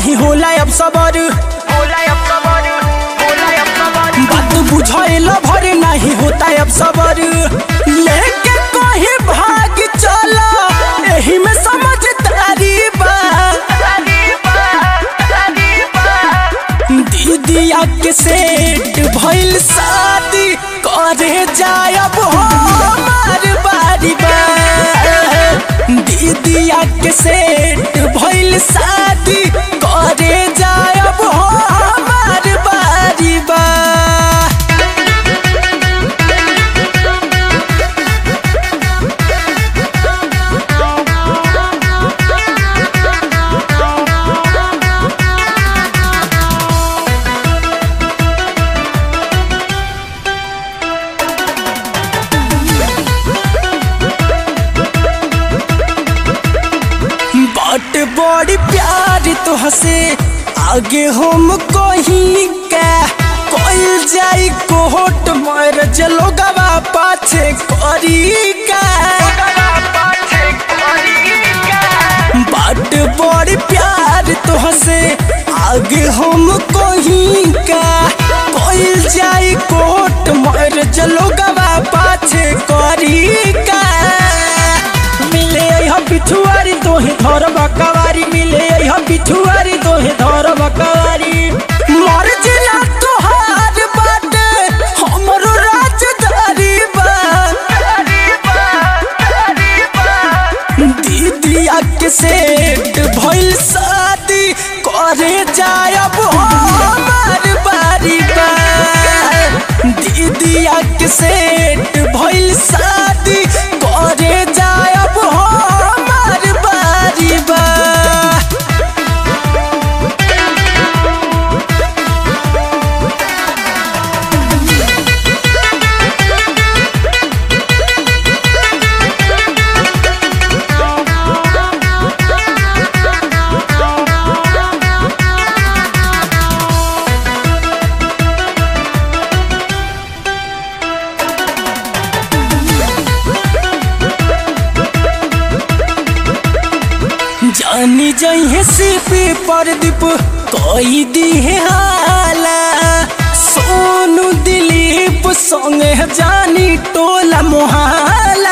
नहीं होला अब सबर बात बुझाइल भर नहीं होता अब सबर लेके कहीं भाग चला एही में समझदारी बा दीदिया के सेट भइल शादी करे जायब हमार बारी बा दीदिया के सेट भइल शादी करे जायब हमार बारी बा बट बड़ी प्यार तो हसे आगे हम कहीं का कोई जाई कोहट मर जलो गवा पाछे करी का बट बड़ी प्यार तो हसे आगे हम कहीं का कोई जाई कोहट मर जलो गवा पाछे करी का मिले हम पिछुआरी तोहे धर बकवारी मिले हम पिछुआरी तोहे धर बकवारी मर जिला तोहार बाटे हमरो राजधारी बा दीदिया के सेट भइल शादी करे जायब हमार बारी बा दीदिया के सेट भइल शादी करे जायब हमार बारी बा जानी जइहे सिपी परदीप कोई दी है हाला सोनू दिलीप संगे जानी टोला मोहाला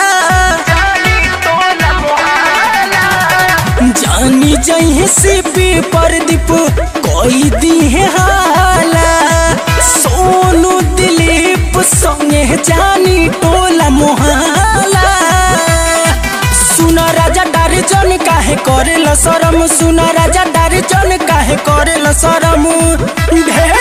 जानी जइहे सिपी परदीप कोई दी है हाला सोनू दिलीप संगे जानी टोला मोहाला सुना राजा डारे जन काहे करेल शरम सुना राजा डारे जन काहे करेल शरम ढेर